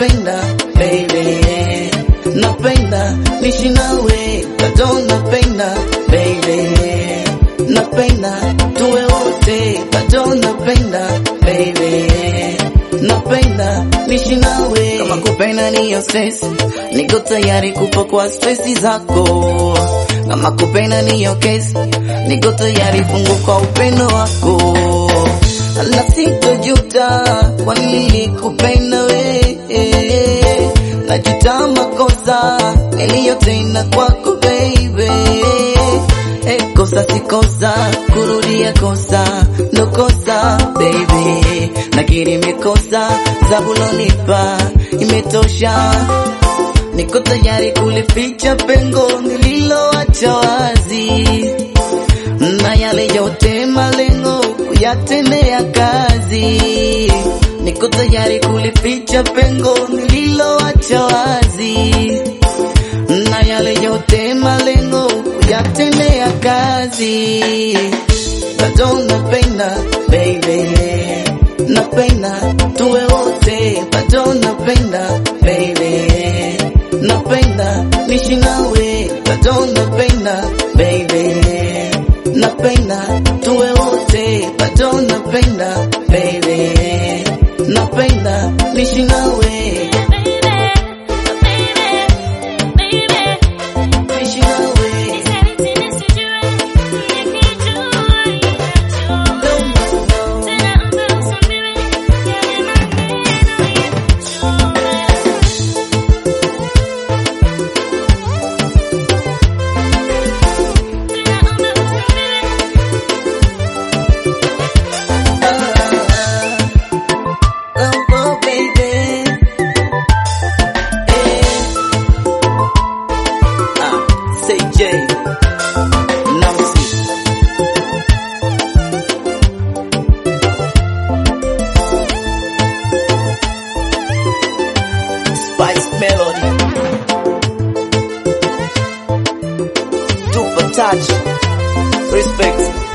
napenda baby, napenda nishi nawe, bado napenda baby, napenda tuwe wote, bado napenda baby, napenda nishi nawe. Kama kupenda niyo stress, niko tayari kufa kwa stresi zako. Kama kupenda niyo kesi, niko tayari fungu kwa upendo wako na sitojuta kwa nilikupenda we, najuta makosa niliyotenda kwako baby. Eh, kosa si kosa, kurudia kosa ndo kosa baby, nakiri imekosa, zabulonipa imetosha, niko tayari kulificha pengo nililoacha wazi na yale yote malengo kuyatendea kazi, niko tayari kulificha pengo nililoacha wazi, na yale yote malengo kuyatendea kazi. Bado napenda baby, napenda tuwe wote, bado napenda baby, napenda nishi nawe, bado napenda baby napenda tuwe wote, bado napenda baby, napenda nishi nawe, nishi nawe. No, no, no. Ah, oh, oh, baby. Eh. Ah, say J. Nancy. Spice Melody. Super touch. Respect.